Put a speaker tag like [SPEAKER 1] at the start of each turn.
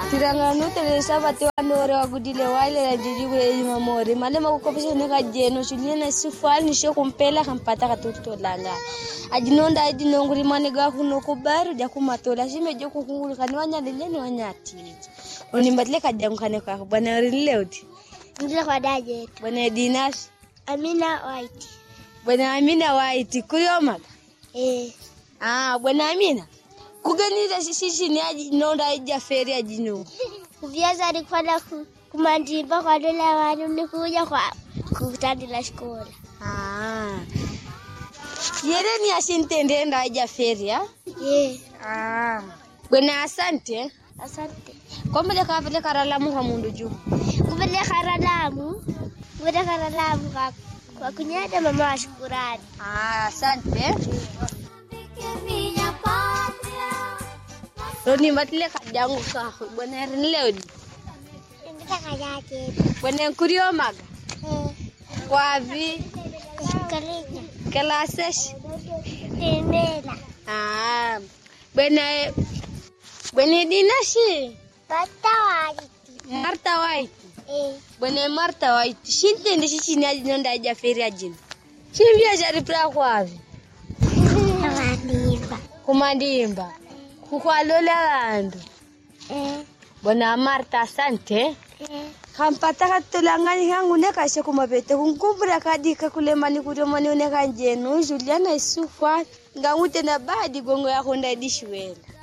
[SPEAKER 1] tiranganu telesa vate wanore wagudile waile jijibwe mamori male makukopesha neka jeno shuliena sifali nisho kumpela kampata katutolanga ajinonda ajinonguri mane ga kuno kubaru ja kumatola shime jo kukungulu kani wanyalile ni wanyatiji onimbatile kajangu kane kwa bwana rinleudi
[SPEAKER 2] Ndile kwa dajet.
[SPEAKER 1] bwana dinas
[SPEAKER 2] Amina White.
[SPEAKER 1] bwana amina waiti kuliomaga
[SPEAKER 2] Eh.
[SPEAKER 1] ah bwana amina kuganira sisi ni ajinonda ija feri ajinu
[SPEAKER 2] Kuviaza alikuwa na ku- kumandimba kwa dola wanu nikuja kwa kutandila shkola.
[SPEAKER 1] Ah. Yere ni asintende enda aja feria.
[SPEAKER 2] Eh.
[SPEAKER 1] Ah. Bwana asante.
[SPEAKER 2] Asante.
[SPEAKER 1] Kwa mbele ka vile karalamu kwa mundu juu.
[SPEAKER 2] Kupeleka ralamu. Kupeleka ralamu kwa kwa kunyada mama wa shukurani.
[SPEAKER 1] Ah, asante. Roni matile kajangu ka bwana erin leodi.
[SPEAKER 2] Ndile kwa dajet.
[SPEAKER 1] Bwana kurio maga.
[SPEAKER 2] Eh.
[SPEAKER 1] Kwa vi
[SPEAKER 2] Karinya.
[SPEAKER 1] kelasesh.
[SPEAKER 2] Temela.
[SPEAKER 1] Ah. Bwana Bwana dinashi.
[SPEAKER 2] Pata White.
[SPEAKER 1] Marta White.
[SPEAKER 2] Eh.
[SPEAKER 1] Bwana Marta White. Shintende sisi ni ajinonda aja feria jina. Chimbia jari pra kwavi.
[SPEAKER 2] Mandimba.
[SPEAKER 1] kumandimba kukwalola vandu
[SPEAKER 2] Eh.
[SPEAKER 1] bona marta asante
[SPEAKER 2] Eh.
[SPEAKER 1] kampata katolangani kangu nekashe kumapete kunkumbura kadika kulemani kutomani unekanjenu juliana isufwa ngangute na badi gongo yako ndaidishwela